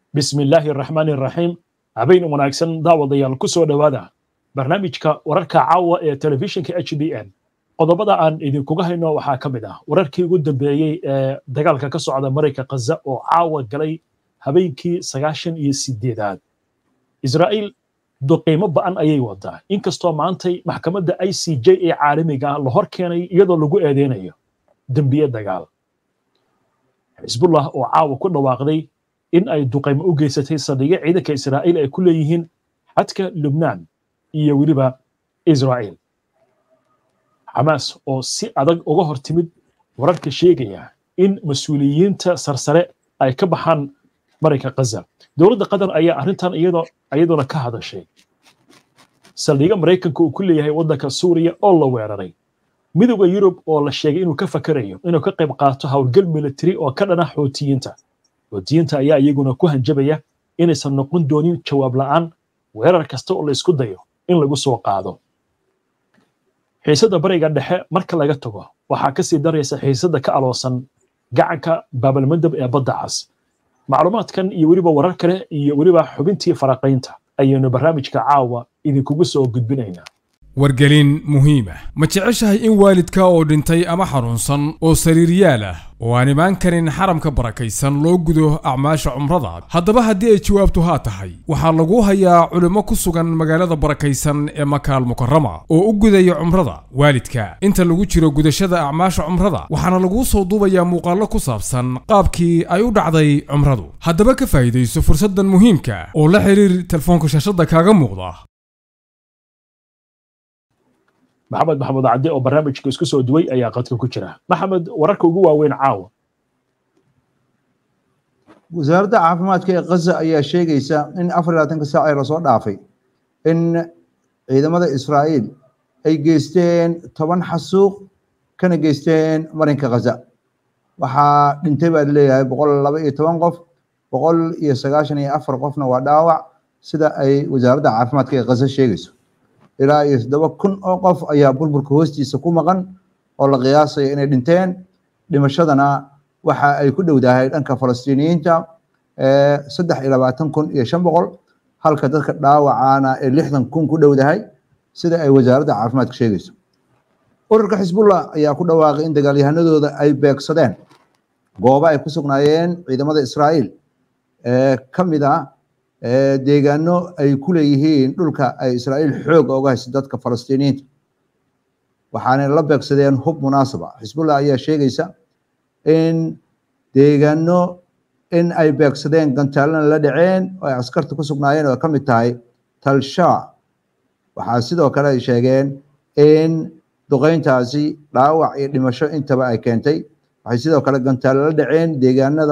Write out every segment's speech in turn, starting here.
bismi illaahi araxmaani araxiim habeen wanaagsan daawadayaal ku soo dhowaada barnaamijka wararka caawa ee telefishinka h b n qodobada aan idinkuga hayno waxaa ka mid ah wararkii ugu dambeeyey ee dagaalka ka socda marayka khaza oo caawa galay habeenkii sagaashan iyo sideedaad israa'iil duqiimo ba'an ayay wadaa inkastoo maantay maxkamadda i c j ee caalamiga ah la hor keenay iyadoo lagu eedeynayo dembiye dagaal xisbullah oo caawa ku dhawaaqday in ay duqaymo u geysatay saldhigyo ciidanka israa'iil ay ku leeyihiin xadka lubnaan iyo weliba israa'iil xamaas oo si adag uga hor timid wararka sheegaya in mas-uuliyiinta sarsare ay ka baxaan marayka khaza dowladda qatar ayaa arrintan iyaduna ka hadashay saldhigyo maraykanka uu ku leeyahay waddanka suuriya oo la weeraray midowda yurub oo la sheegay inuu ka fakarayo inuu ka qayb qaato howlgal militari oo ka dhana xootiyiinta xootiyiinta ayaa iyaguna ku hanjabaya inaysan noqon doonin jawaab la'aan weerar kasta oo la isku dayo in lagu soo qaado xiisadda bariga dhexe marka laga tago waxaa ka sii daraysa xiisadda ka aloosan gacanka baabalmandab ee badda cas macluumaadkan iyo weliba warar kale iyo weliba xubintii faraqaynta ayaynu barnaamijka caawa idinkugu soo gudbinaynaa wargelin muhiima ma jeceshahay in waalidka oo dhintay ama xanuunsan oo sariiryaal ah oo aan imaan karin xaramka barakaysan loo gudo acmaasha cumrada haddaba haddii ay jawaabtu haa tahay waxaa lagu hayaa culimmo ku sugan magaalada barakaysan ee makaal mukarama oo u gudaya cumrada waalidka inta lagu jiro gudashada acmaasha cumrada waxaana laguu soo duubayaa muuqaallo ku saabsan qaabkii ay u dhacday cumradu haddaba ka faa'iidayso fursaddan muhiimka oo la xiriir telefoonka shaashadda kaaga muuqda maxamed maxamuud cadde oo barnaamijka isku soo duway ayaa qadka ku jira maxamed wararka ugu waaweyn caawa wasaaradda caafimaadka ee khaza ayaa sheegaysa in afar iyo labaatanka saac ee lasoo dhaafay in ciidamada israa'iil ay geysteen toban xasuuq kana geysteen marinka khaza waxaa dhintay baa leeyahay boqol laba iyo toban qof boqol iyo sagaashan iyo afar qofna waa dhaawac sida ay wasaaradda caafimaadka ee khaza sheegayso ilaa iyo toddoba kun oo qof ayaa burburka hoostiisa ku maqan oo la qiyaasaya inay dhinteen dhimashadana waxa ay ku dhowdahay dhanka falastiiniyiinta saddex iyo labaatan kun iyo shan boqol halka dadka dhaawacana ee lixdan kun ku dhowdahay sida ay wasaaradda caafimaadka sheegayso ururka xisbullah ayaa ku dhawaaqay in dagaalyahanadooda ay beegsadeen goobo ay ku sugnaayeen ciidamada israa'iil ee ka mid ah deegaano ay ku leeyihiin dhulka ay israa'iil xoog oga hayso dadka falastiiniyiinta waxaana la beegsadeen hub munaasaba xisbullah ayaa sheegaysa in deegaano in ay beegsadeen gantaalana la dhaceen oo ay askarta ku sugnaayeen oo ka mid tahay talsha waxaa sidoo kale ay sheegeen in duqeyntaasi dhaawac iyo dhimasho intaba ay keentay waxay sidoo kale gantaalo la dhaceen deegaanada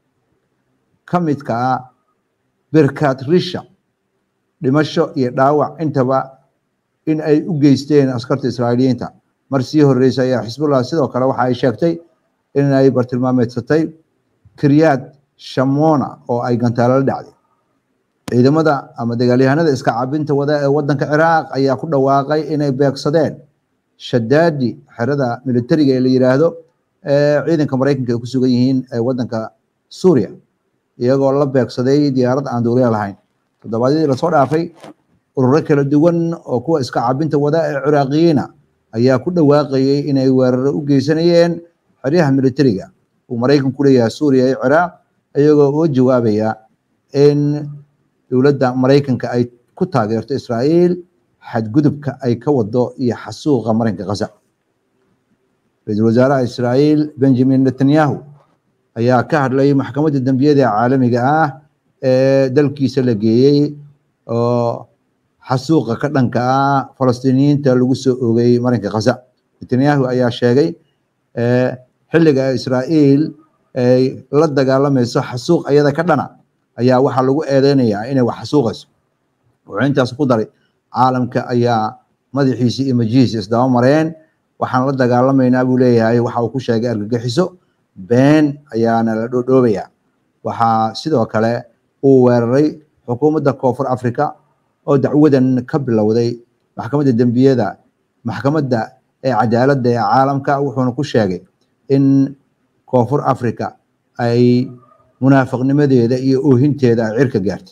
ka midka ah birkat risha dhimasho iyo dhaawac intaba in ay u geysteen askarta israa'iiliyiinta mar sii horreysay ayaa xisbullah sidoo kale waxa ay sheegtay in ay bartilmaameedsatay kiryaad shamona oo ay gantaalo la dhacday ciidamada ama dagaalyahanada iska cabinta wada ee waddanka ciraaq ayaa ku dhawaaqay inay beegsadeen shadaadi xerada militariga ee la yiraahdo ee ciidanka maraykanka ay ku sugan yihiin ee waddanka suuriya iyagoo la beegsaday diyaarad aan duuriya lahayn toddobaadyadii lasoo dhaafay ururo kala duwan oo kuwa iska cabinta wada ee ciraaqiyiina ayaa ku dhawaaqayay inay weeraro u geysanayeen xeryaha militariga uu maraykan ku leeyahay suuriya iyo ciraaq iyagoo uga jawaabaya in dowladda maraykanka ay ku taageerto israa'iil xadgudubka ay ka wado iyo xasuuqa marinka khaza ra-iisul wasaaraha israa'iil benjamin netanyahu ayaa ka hadlay maxkamadda dembiyada caalamiga ah ee dalkiisa la geeyey oo xasuuqa ka dhanka ah falastiiniyiinta lagu soo oogay marinka khaza netanyahu ayaa sheegay xilliga israa'iil ay la dagaalamayso xasuuq ayada ka dhana ayaa waxaa lagu eedeynayaa inay wax xasuuqayso wuxuu intaas ku daray caalamka ayaa madaxiisi iyo majihiisa isdaba mareen waxaan la dagaalamaynaa buu leeyahay waxa uu ku sheegay argagixiso been ayaana la dhoodhoobayaa waxaa sidoo kale uu weeraray xukuumadda koonfur africa oo dacwadan ka bilowday maxkamadda dembiyada maxkamadda ee cadaaladda ee caalamka wuxuuna ku sheegay in koonfur africa ay munaafiqnimadeeda iyo oohinteeda ay cirka gaartay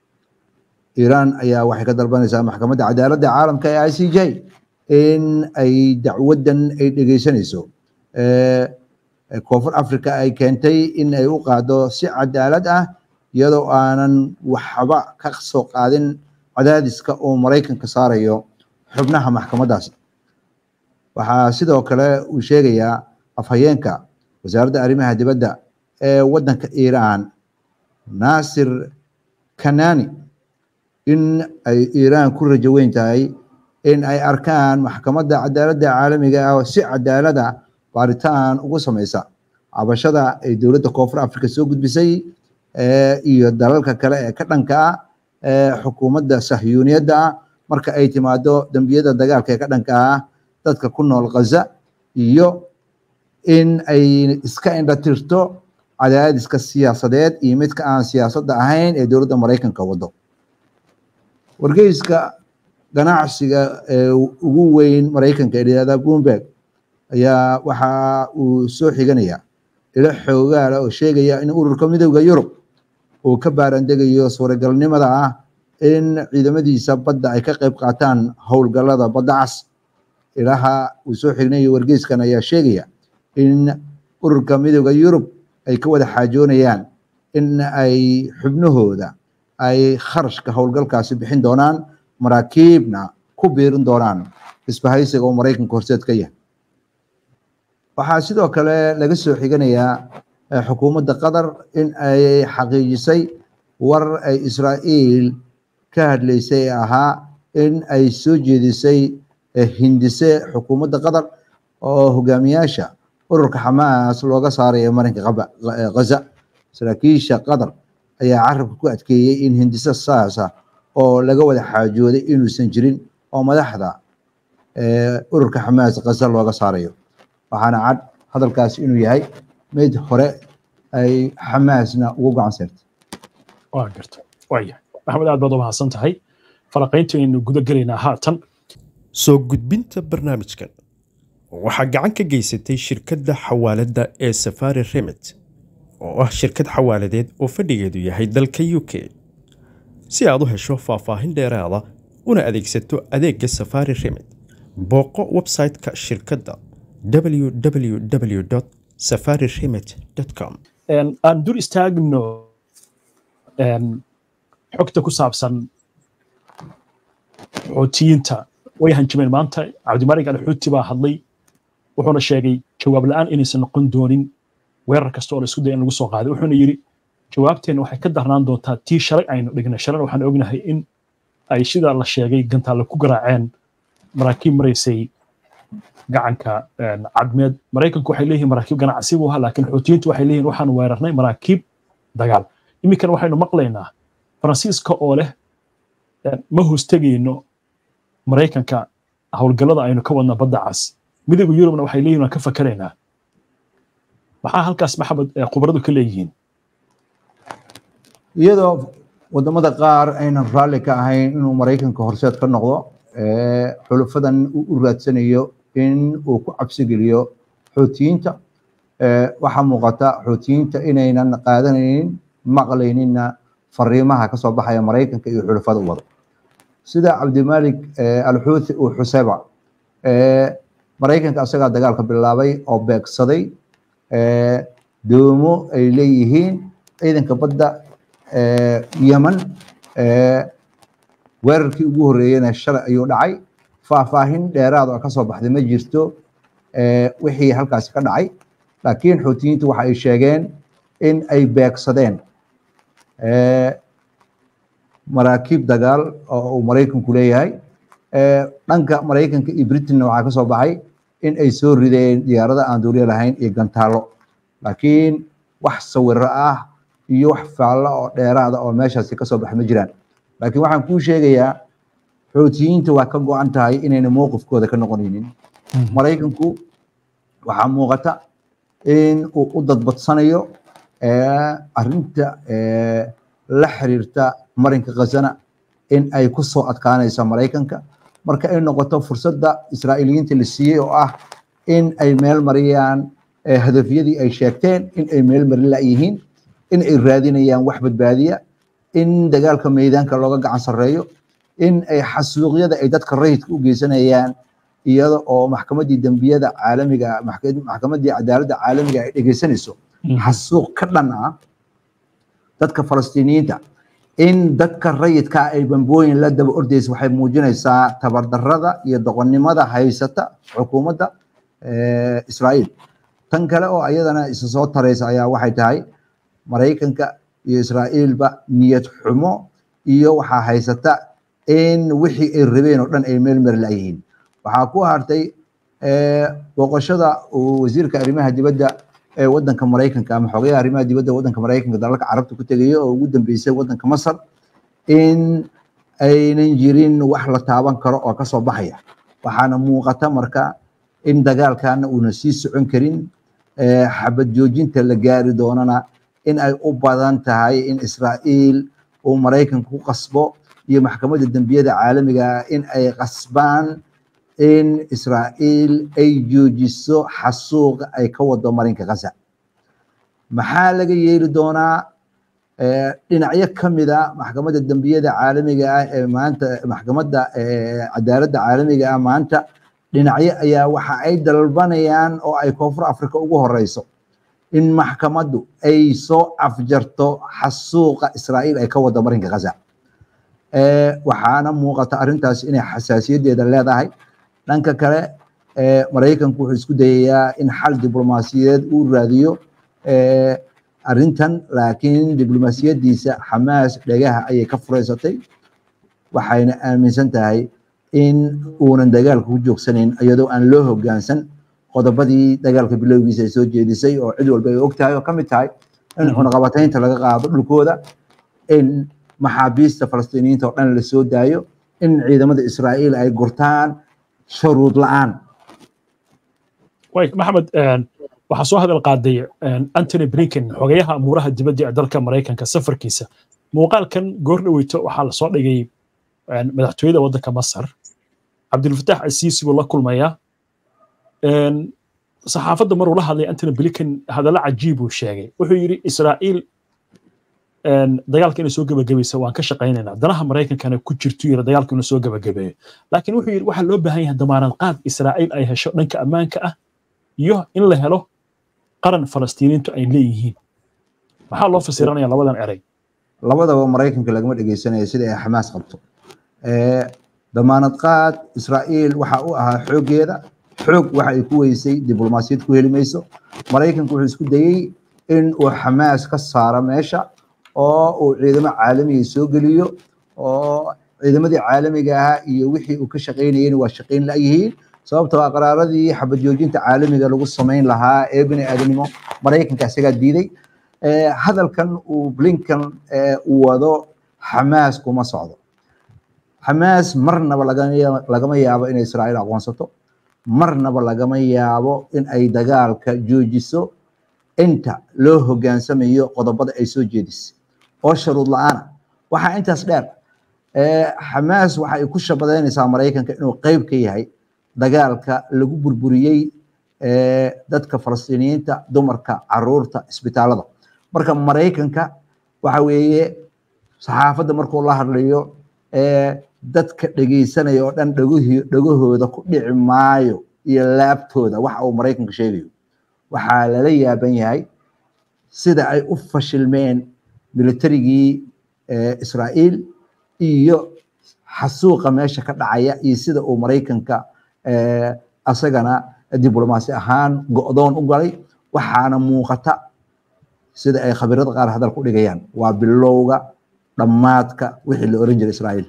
iiraan ayaa waxay ka dalbanaysaa maxkamadda cadaaladda caalamka ee i c j in ay dacwaddan ay dhegeysanayso koonfur africa ay keentay in ay u qaado si cadaalad ah iyadoo aanan waxba ka soo qaadin cadaadiska uu maraykanka saarayo xubnaha maxkamaddaasi waxaa sidoo kale uu sheegayaa afhayeenka wasaaradda arrimaha dibadda ee waddanka iiraan naasir kanani in ay iiraan ku rajo weyn tahay in ay arkaan maxkamadda cadaaladda caalamiga ah si cadaalada baaritaan ugu samaysa cabashada ay dowladda koonfur africa soo gudbisay iyo dalalka kale ee ka dhanka ah ee xukuumadda sahyuuniyadda ah marka ay timaado dembiyada dagaalka ee ka dhanka ah dadka ku nool ghaza iyo in ay iska indhatirto cadaadiska siyaasadeed iyo midka aan siyaasadda ahayn ee dowladda maraykanka wado wargeyska ganacsiga ee ugu weyn maraykanka ee dhahda bloomberg ayaa waxa uu soo xiganaya ilo xoogaala oo sheegaya in ururka midowda yurub uu ka baarandegayo suuragalnimada ah in ciidamadiisa badda ay ka qayb qaataan howlgallada badda cas ilaha uu soo xignayo wargeyskan ayaa sheegaya in ururka midowda yurub ay ka wada xaajoonayaan in ay xubnahooda ay kharashka howlgalkaasi bixin doonaan maraakiibna ku biirin doonaan isbahaysiga oo maraykanka horseed ka yahay waxaa sidoo kale laga soo xiganayaa xukuumadda qatar in ay xaqiijisay war ay israa'iil ka hadlaysay ee ahaa in ay soo jeedisay hindise xukuumadda qatar oo hogaamiyaasha ururka xamaas looga saarayo marinka ghaza saraakiisha qatar ayaa carabka ku adkeeyey in hindise saasa oo laga wada xaajooday inuusan jirin oo madaxda ururka xamaas ghaza looga saarayo waxaana cad hadalkaas inuu yahay mid hore ay xamaasna ugu gacan seertay waa garta waaya maxamed aad baad u mahadsan tahay falaqayntaynu guda gelaynaa haatan soo gudbinta barnaamijkan waxaa gacan ka geysatay shirkadda xawaaladda ee safari remit oo ah shirkad xawaaladeed oo fadhigeedu yahay dalka u k si aad u hesho faahfaahin dheeraada una adeegsato adeegga safari remit booqo website-ka shirkadda www safari remit com aan dur istaagno xogta ku saabsan xoutiyiinta way hanjameen maanta cabdimaalik alxuuti baa hadlay wuxuuna sheegay jawaab la-aan inaysan noqon doonin weerar kasta oo la isku daya in lagu soo qaaday wuxuuna yidhi jawaabteenna waxay ka darnaan doontaa tii shalay aynu dhignay shalana waxaan ognahay in ay sida la sheegay gantaalla ku garaaceen maraakiib maraysay gacanka cadmeed maraykanku waxay leeyihiin maraakiib ganacsi buu ahaa laakiin xuutiyiintu waxay leeyihin waxaan weerarnay maraakiib dagaal iminkan waxaynu maqlaynaa faransiiska oo leh ma hoostegayno maraykanka howlgallada aynu ka wadna badda cas midowga yurubna waxay leeyihin waan ka fakaraynaa maxaa halkaas maxamed khubaradu ka leeyihiin iyadoo wadamada qaar aynan raalli ka ahayn inuu maraykanka horseed ka noqdo xulufadan uu u raadsanayo in uu ku cabsigeliyo xoutiyiinta waxaa muuqata xoutiyiinta inaynan qaadanaynin maqlaynina fariimaha kasoo baxaya maraykanka iyo xulufada wado sida cabdimalik alxuuthi uu xuseba maraykanka asagaa dagaalka bilaabay oo beegsaday doomo ay leeyihiin ciidanka badda yeman weerarkii ugu horreeyena shalay ayuu dhacay faahfaahin dheeraad oo kasoo baxday ma jirto wixii halkaasi ka dhacay laakiin xuutiyiintu waxa ay sheegeen in ay beegsadeen maraakiib dagaal oo uu maraykanku leeyahay dhanka maraykanka iyo britain waxaa kasoo baxay in ay soo rideen diyaarada aan duuliyo lahayn iyo gantaallo laakiin wax sawiro ah iyo wax faallo oo dheeraada oo meeshaasi kasoo baxa ma jiraan laakiin waxaan kuu sheegayaa xoutiyiinta waa ka go-an tahay inayna mowqifkooda ka noqonaynin maraykanku waxaa muuqata in uu u dadbadsanayo arinta la xiriirta marinka khazana in ay ku soo adkaanayso maraykanka marka ay noqoto fursadda israa'iiliyiinta la siiyey oo ah in ay meel mariyaan hadafyadii ay sheegteen in ay meel marin layihiin in ay raadinayaan wax badbaadiya in dagaalka meydaanka looga gacan sarreeyo in ay xasuuqyada ay dadka rayidka u geysanayaan iyada oo maxkamaddii dembiyada caalamiga maxkamaddii cadaaladda caalamiga ay dhegeysanayso xasuuq ka dhan ah dadka falastiiniyiinta in dadka rayidka ay bambooyin la daba ordaysa waxay muujinaysaa tabardarrada iyo doqonnimada haysata xukuumadda israa'iil tan kale oo ayadana isa soo taraysa ayaa waxay tahay maraykanka iyo israa'iilba niyad xumo iyo waxaa haysata in wixii ay rabeen oo dhan ay meel meel la'yihiin waxaa ku hartay booqashada uu wasiirka arrimaha dibadda ee waddanka maraykanka ama xogayaha arrimaha dibadda waddanka maraykanka dalalka carabta ku tegayo oo ugu dambeysay waddanka masar in aynan jirin wax la taaban karo oo kasoo baxaya waxaana muuqata marka in dagaalkana uuna sii socon karin xabad joojinta la gaari doonana in ay u badan tahay in israa'iil uu maraykanka ku qasbo iyo maxkamadda dembiyada caalamiga in ay qasbaan in israa'iil ay joojiso xasuuqa ay ka wado marinka gaza maxaa laga yeeli doonaa dhinacyo ka mid a maxkamadda dembiyada caalamiga ah ee maanta maxkamadda cadaaladda caalamiga ah maanta dhinacyo ayaa waxa ay dalbanayaan oo ay koonfur africa ugu horeyso in maxkamaddu ay soo afjarto xasuuqa israa'iil ay ka wado marinka gaza waxaana muuqata arrintaas inay xasaasiyaddeeda leedahay dhanka kale maraykanku wuxuu isku dayayaa in xal diblomaasiyadeed uu raadiyo arrintan laakiin diblomaasiyaddiisa xamaas dhegaha ayay ka fureysatay waxayna aaminsan tahay in uunan dagaalka ku joogsanayn iyadoo aan loo hoggaansan qodobadii dagaalka bilowgiisa ay soo jeedisay oo cid walba ay og tahay oo ka mid tahay in cunaqabataynta laga qaado dhulkooda in maxaabiista falastiiniyiinta oo dhan la soo daayo in ciidamada israa'iil ay gurtaan shuruud la'aan maxamed waxaa soo hadal qaaday antony blinken xogayaha amuuraha dibadda ee dalka maraykanka safarkiisa muuqaalkan goor dhaweyto waxaa lasoo dhigay madaxtooyada waddanka masar cabdilfataax asiisi buu la kulmayaa saxaafadda maruu la hadlay antony blinken hadallo cajiib uu sheegay wuxuu yidhi israa'iil dagaalka inay soo gebagabaysa waan ka shaqaynaynaa danaha maraykankana ku jirtu yiri dagaalka inuu soo gebagabeeyo laakiin wuxuu yidhi waxaa loo baahan yahay damaanad qaad israa'iil ay hesho dhanka ammaanka ah iyo in la helo qaran falastiiniintu ay leeyihiin maxaa loo fasiranaya labadan erey labadaba maraykanka lagama dhegeysanaya sida ay xamaas qabto damaanad qaad israa'iil waxa u ahaa xooggeeda xoog waxa ay ku weysay diblomaasiyad ku heli mayso maraykanku wuxuu isku dayey in uu xamaas ka saaro meesha oo uu ciidamo caalamiga soo geliyo oo ciidamadii caalamiga ahaa iyo wixii uu ka shaqaynayeen waa shaqayn la'yihiin sababtoo ah qaraaradii xabad joojinta caalamiga lagu samayn lahaa ee bini aadanimo maraykanka isagaa diiday hadalkan uu blinkan uu wado xamaas kuma socdo xamaas marnaba lagama yaabo inay israa'iil aqoonsato marnaba lagama yaabo in ay dagaalka joojiso inta loo hoggaansamayo qodobada ay soo jeedisay oo sharuud la'aana waxaa intaas dheer xamaas waxa ay ku shabadeynaysaa maraykanka inuu qeyb ka yahay dagaalka lagu burburiyey dadka falastiiniyiinta dumarka caruurta isbitaalada marka maraykanka waxa weeye saxaafadda markuu la hadlayo dadka dhegeysanaya oo dhan dhegahooda ku dhici maayo iyo laabtooda waxa uu maraykanka sheegayo waxaa lala yaaban yahay sida ay u fashilmeen militarigii israa'iil iyo xasuuqa meesha ka dhacaya iyo sida uu maraykanka asagana diblomaasi ahaan go'doon u galay waxaana muuqata sida ay khabirada qaar hadal ku dhigayaan waa bilowga dhammaadka wixii la oran jiray israa'iil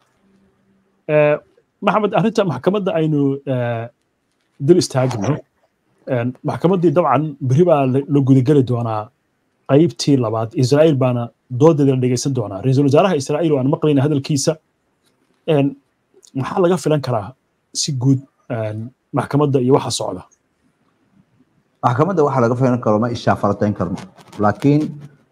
maxamed arrinta maxkamadda aynu dul istaagno maxkamaddii dabcan beri baa la gudageli doonaa qaybtii labaad israa'iil baana doodeeda la dhegeysan doonaa ra-iisul wasaaraha israa'iil waan maqlayna hadalkiisa maxaa laga filan karaa si guud maxkamadda iyo waxa socda maxkamadda waxa laga filan karo ma ishaafalatayn karno laakiin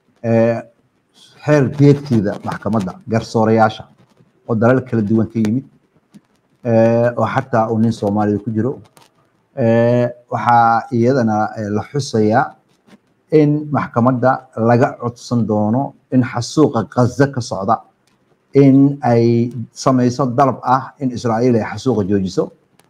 xeer beegtiida maxkamadda garsoorayaasha oo dalal kala duwan ka yimid oo xataa uu nin soomaaliya ku jiro waxaa iyadana la xusayaa in maxkamadda laga codsan doono in xasuuqa ghaza ka socda in ay samayso dalab ah in israa'iil ay xasuuqa joojiso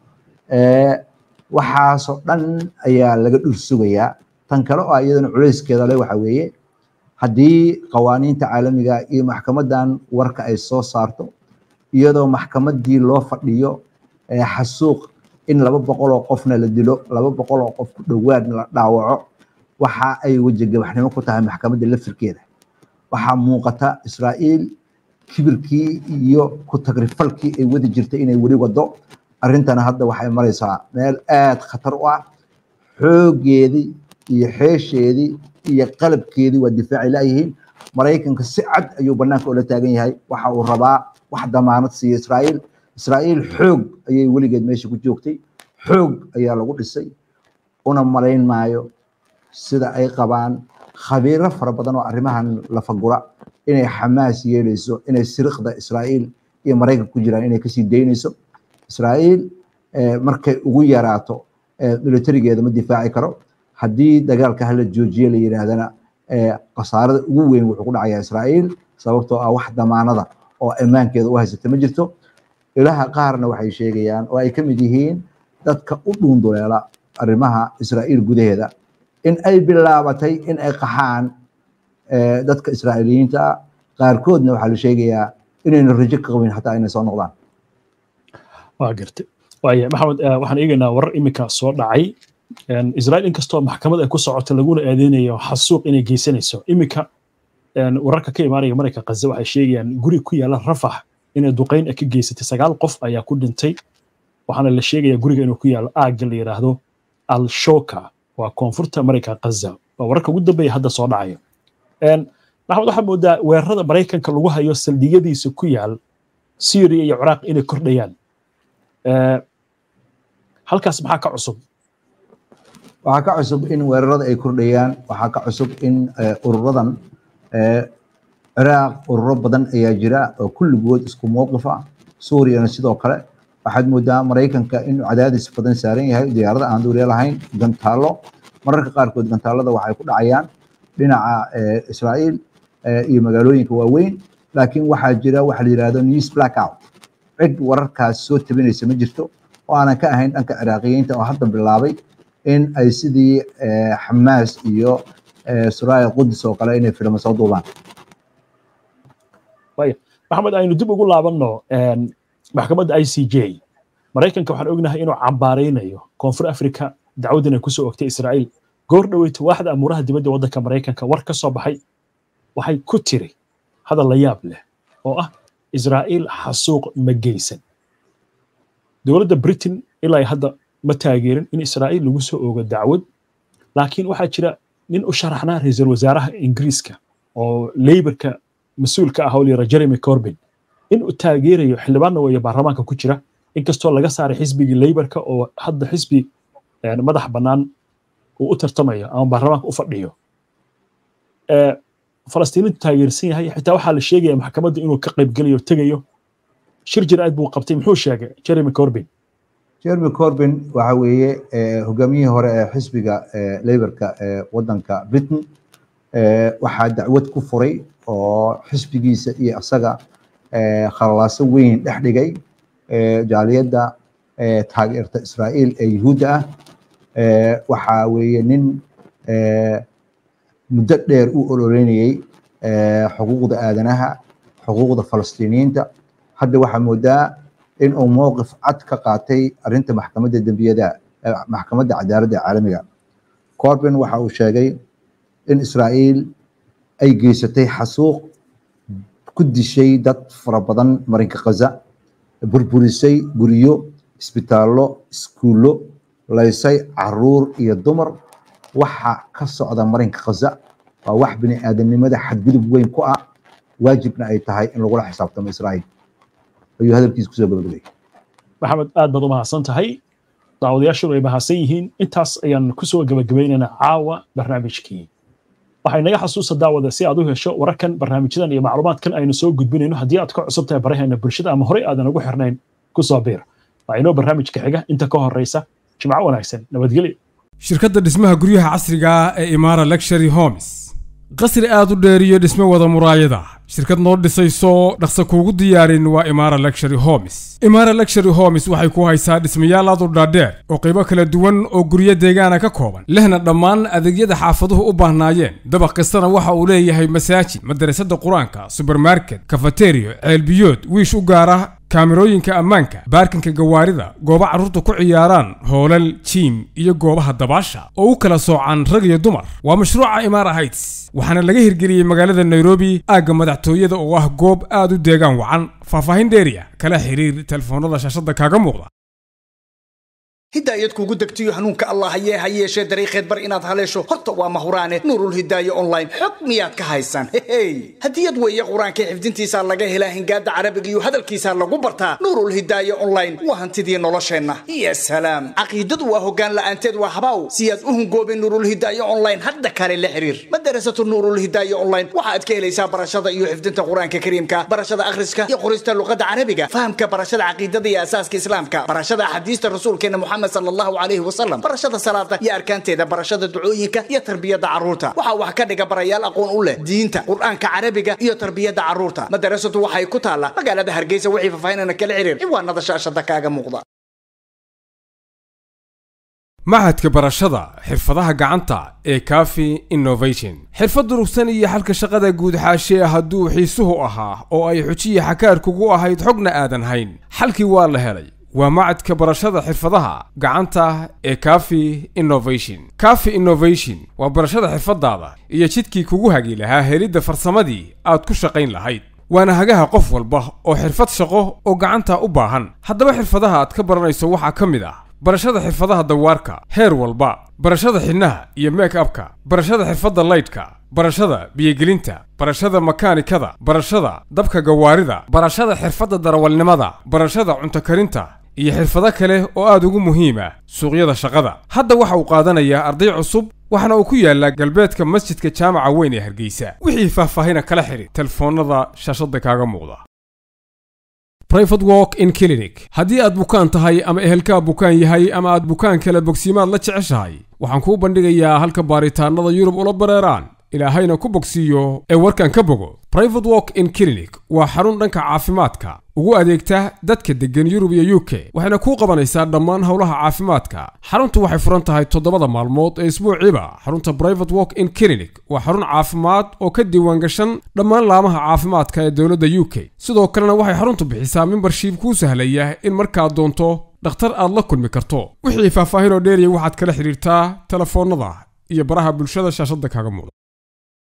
waxaasoo dhan ayaa laga dhur sugayaa tan kale oo iyadana culayskeeda le waxa weeye haddii qawaaniinta caalamiga iyo maxkamaddan warka ay soo saarto iyadoo maxkamaddii loo fadhiyo xasuuq in laba boqol oo qofna la dilo laba boqol oo qof ku dhowaadna la dhaawaco waxa ay wejigabaxnimo ku tahay maxkamadda lafirkeeda waxaa muuqata israa'iil kibirkii iyo ku tagrifalkii ay wadi jirtay inay weli wado arrintana hadda waxay maraysaa meel aad khatar u ah xooggeedii iyo xeesheedii iyo qalabkeedii waa difaaci laayihiin maraykanka si cad ayuu banaanka ula taagan yahay waxa uu rabaa wax damaanad siiya israa'iil israa'iil xoog ayay weligeed meesha ku joogtay xoog ayaa lagu dhisay una malayn maayo sida ay qabaan khabiiro fara badan oo arrimahan lafagura inay xamaas yeelayso inay siriqda israa'iil iyo maraykanka ku jiraan inay kasii daynayso israa'iil markay ugu yaraato militarigeeda ma difaaci karo haddii dagaalka hala joojiye la yidhaahdana khasaarada ugu weyn wuxuu ku dhacayaa israa'iil sababtoo ah wax damaanada oo ammaankeeda u haysata ma jirto ilaha qaarna waxay sheegayaan oo ay ka mid yihiin dadka u dhuunduleela arrimaha israa'iil gudaheeda in ay bilaabatay in ay qaxaan dadka israa'iiliyiinta ah qaarkoodna waxaa la sheegayaa inayna rajo ka qabin xataa inay soo noqdaan waa gartay waaya maxamed waxaan eegaynaa warar iminka soo dhacay israa'iil inkastoo maxkamad ay ku socoto laguna aadeynayo xasuuq inay geysanayso iminka wararka ka imaanaya marayka kaze waxay sheegayaan guri ku yaala rafax inay duqayn ka geysatay sagaal qof ayaa ku dhintay waxaana la sheegayaa guriga inuu ku yaalo aagga la yidhaahdo al-shoka waa koonfurta marayka kaza waa wararka ugu dambeeya hadda soo dhacayo maxamed waxaa moodaa weerarada maraykanka lagu hayo saldhigyadiisa ku yaal syria iyo ciraaq inay kordhayaan halkaas maxaa ka cusub waxaa ka cusub in weerarada ay kordhayaan waxaa ka cusub in ururadan ciraaq ururo badan ayaa jira oo kulligood isku mowqif ah suuriyana sidoo kale waxaad moodaa maraykanka inuu cadaadis badan saaran yahay diyaarada aan duuriya lahayn gantaallo mararka qaarkood gantaalada waxay ku dhacayaan dhinaca israa'iil iyo magaalooyinka waaweyn laakiin waxaa jira waxa la yidhahdo news blackout cid wararkaas soo tabinaysa ma jirto oo aanan ka ahayn dhanka ciraaqiyiinta oo hadda bilaabay in ay sidii xamaas iyo suraaya qudus oo kale inay filmo soo duubaan maxamed aynu dib ugu laabanno maxkamadda i c j maraykanka waxaan ognahay inuu cambaaraynayo koonfur africa dacwadan ay kusoo ogtay israa'iil goor dhoweyta waaxda amuuraha dibadda waddanka maraykanka war ka soo baxay waxay ku tiri hadal la yaab leh oo ah israa'iil xasuuq ma geysan dowladda britain ilaa hadda ma taageerin in israa'iil lagu soo oogo dacwad laakiin waxaa jira nin u sharaxnaa ra-iisul wasaaraha ingiriiska oo leybarka mas-uulka ah oo layira jeremy corbin in uu taageerayo xildhibaanna weeye baarlamaanka ku jira inkastoo laga saaray xisbigii leybarka oo hadda xisbi madax bannaan uu u tartamayo ama baarlamaanka u fadhiyo falastiiniintu taageersan yahay xitaa waxaa la sheegaya maxkamadda inuu ka qaybgelayo tegayo shir jiraad buu qabtay muxuu sheegay jeremy corbin jeremy corbin waxa weeye hogaamiyihii hore ee xisbiga leybarka ee waddanka britain waxaa dacwad ku furay oo xisbigiisa iyo isaga khalalaaso weyn dhex dhigay jaaliyadda taageerta israa'iil ee yuhuudda ah waxaa weeye nin muddo dheer u ololeynayey xuquuqda aadanaha xuquuqda falastiiniyiinta hadda waxaa moodaa in uu mowqif cad ka qaatay arrinta maxkamadda dembiyada maxkamadda cadaaladda caalamiga corbin waxa uu sheegay in israa'iil ay geysatay xasuuq ku dishay dad fara badan marinka khaza burburisay guryo isbitaallo iskuullo laysay caruur iyo dumar waxa ka socda marinka khaza waa wax bini aadamnimada xadgudub weyn ku ah waajibna ay tahay in lagula xisaabtamo israa'iil ayuu hadalkiisa kusoo gabagabeeyey maxamed aad baad u mahadsan tahay daawadayaashadu ay mahadsan yihiin intaas ayaan kusoo gabagabaynaynaa caawa barnaamijkii waxay naga xasuusa daawada si aad u hesho wararkan barnaamijyadan iyo macluumaadkan aynu soo gudbinayno haddii aad ka cusub tahay baraheena bulshada ama horey aadan ugu xirnayn kusoo biir waa inoo barnaamijka xiga inta ka horeysa jimco wanaagsan nabadgelyo shirkadda dhismaha guryaha casriga ee imaara luxury homes qasri aad u dheer iyo dhisme wada muraayada shirkad noo dhisayso dhaqsa kuugu diyaarin waa imaara luxury homes imaara luxury homes waxay ku haysaa dhismayaal aad u dhaadheer oo qaybo kala duwan oo guryo deegaana ka kooban lehna dhammaan adeegyada xaafaduhu u baahnaayeen dabaq kastana waxa uu leeyahay masaajid madarasada qur-aanka subermarket kafateriyo ceelbiyood wiish u gaara kaamirooyinka ammaanka baarkinka gawaarida goobo carruurta ku ciyaaraan hoolal jiim iyo goobaha dabaasha oo u kala soocan rag iyo dumar waa mashruuca imaara heights waxaana laga hirgeliyey magaalada nairobi aagga madaxtooyada oo ah goob aad u deegaan wacan faahfaahin dheeriya kala xiriir telefoonada shaashadda kaaga muuqda hidaayad kuugu degtiyo hanuunka allah hayee ha yeeshee dariiqeed bar inaad haleesho horta waa mahuraane nuurul hidaaya online xog miyaad ka haysaan hehey hadiyad weeye qur-aanka xifdintiisaa laga helaa hingaada carabiga iyo hadalkiisaa lagu bartaa nuurul hidaaya online waa hantidii nolosheenna ya salaam caqiidadu waa hoggaan la'aanteed waa habaaw si aad u hungoobin nuurul hidaaya online hadda kale la xiriir madarasatu nuurul hidaaya online waxaad ka helaysaa barashada iyo xifdinta qur-aanka kariimka barashada akhriska iyo qorista luqada carabiga fahamka barashada caqiidada iyo asaaska islaamka barashada axaadiista rasuulkeena muxamed sal allahu calayhi wasalam barashada salaada iyo arkaanteeda barashada ducooyinka iyo tarbiyada carruurta waxaa wax ka dhiga barayaal aqoon u leh diinta qur-aanka carabiga iyo tarbiyada carruurta madarasadu waxay ku taallaa magaalada hargeysa wixii faahfaahinana kala xiriir ciwaanada shaashada kaaga muuqda machadka barashada xirfadaha gacanta ee cafi innovation xirfad durugsan iyo xalka shaqada guud xaashee hadduu xiisuhu ahaa oo ay xujiya xakaarkugu ahayd xogna aadan hayn xalkii waa la helay waa macadka barashada xirfadaha gacanta ee cafi innovation cafi innovation waa barashada xirfadaada iyo jidkii kugu hagi lahaa helidda farsamadii aad ku shaqayn lahayd waana hagaha qof walba oo xirfad shaqo oo gacanta u baahan haddaba xirfadaha aad ka baranayso waxaa ka mid ah barashada xirfadaha dawaarka heer walba barashada xidhnaha iyo make upka barashada xirfadda laydhka barashada biyogelinta barashada makaanikada barashada dabka gawaarida barashada xirfadda darawalnimada barashada cunto karinta iyo xirfado kale oo aad ugu muhiima suuqyada shaqada hadda waxa uu qaadanayaa arday cusub waxaana uu ku yaallaa galbeedka masjidka jaamaca weyn ee hargeysa wixii faahfaahina kala xidhi telefoonnada shaashadda kaaga muuqda brivate walk in clinic haddii aad bukaan tahay ama ehelkaa bukaan yahay ama aad bukaan kale bogsiimaad la jeceshahay waxaan kuu bandhigayaa halka baaritaannada yurub ula bareeraan ilaahayna ku bogsiiyo ee warkan ka bogo brivate walk in clinic waa xarun dhanka caafimaadka ugu adeegta dadka deggan yurub iyo u k waxayna kuu qabanaysaa dhammaan howlaha caafimaadka xaruntu waxay furan tahay toddobada maalmood ee isbuuciiba xarunta brivate walk in clinic waa xarun caafimaad oo ka diiwaan gashan dhammaan laamaha caafimaadka ee dowladda u k sidoo kalena waxay xaruntu bixisaa membershiib kuu sahlaya in markaad doonto dhakhtar aad la kulmi karto wixii faahfaahin oo dheeriya waxaad kala xidhiirtaa telefoonnada iyo baraha bulshada shaashadda kaaga muuqda